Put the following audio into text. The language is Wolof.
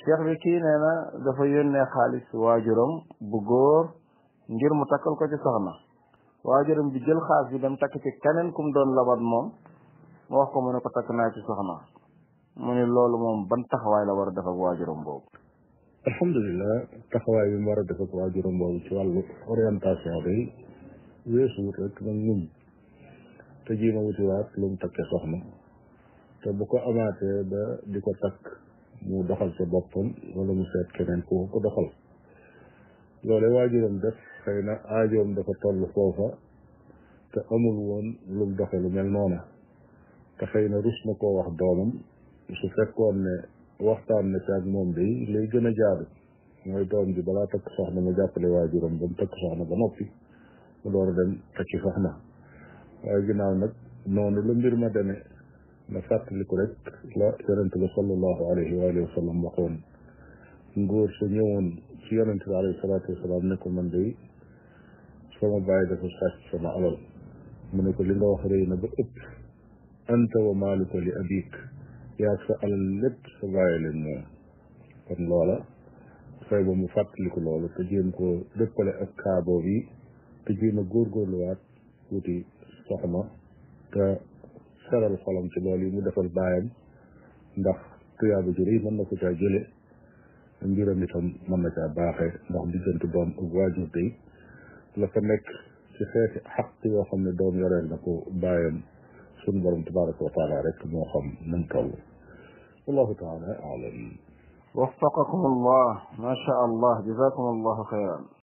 cheikh bi kii nee na dafa yónnee xaalis waajuram bu góor ngir mu takkal ko ci soxna waajuram bi jël xaalis bi dem takk ci keneen kum doon labat moom mu wax ko mu ne ko takk naa ci soxna mu ne loolu moom ban taxawaay la war a def ak waajuram boobu alhamdulilah taxawaay bi mu war a def ak waajuram boobu ci wàllu orientation day weesu wut rek nag muñ te jiima wutiwaat lu mu takkee soxna te bu ko amaatee ba di ko takk mu doxal sa boppam wala mu seet keneen ku ko doxal loole waajuram def xëy na aajoom dafa toll foofa te amul woon lu mu doxe lu mel noona te xëy na rus na koo wax doomam su fekkoon ne waxtaan na ci ak moom day lay gën a jaadu mooy doom ji balaa takk soxna mu jàppale waajuram ba mu takk soxna ba noppi mu door a dem takki soxna waaye ginnaaw nag noonu la mbir ma demee na fàttaliku rek la yonente bi sallallahu alayhi wa alihi wa sallam waxoon ngóor sa ñëwoon ci yonente bi alayhi salaatu wasalaam ne ko man day sama bàyyi dafa sàcc sama alal mu ne ko li nga wax rëy na ba ëpp anta wa maaluka li abik yaag sa alal lépp sa bàyyi leen moom kon loola fay ba mu fàttaliku loolu te jéem ko dëppale ak kaaboo bi te jéem a góorgóorluwaat wuti soxna te seral xolam ci loolu yi mu defal baayam ndax tuyaaba ju rëy mën na ko caa jële mbiram itam mën na caa baaxee ndax diggante doom ak waajur day la fa nekk ci xeeti xaq yoo xam ne doom yoreel na ko baayam sunu borom tabaraka wa taala rek moo xam nam toll wallahu taala alam وفقكم الله ما شاء الله جزاكم الله خيرا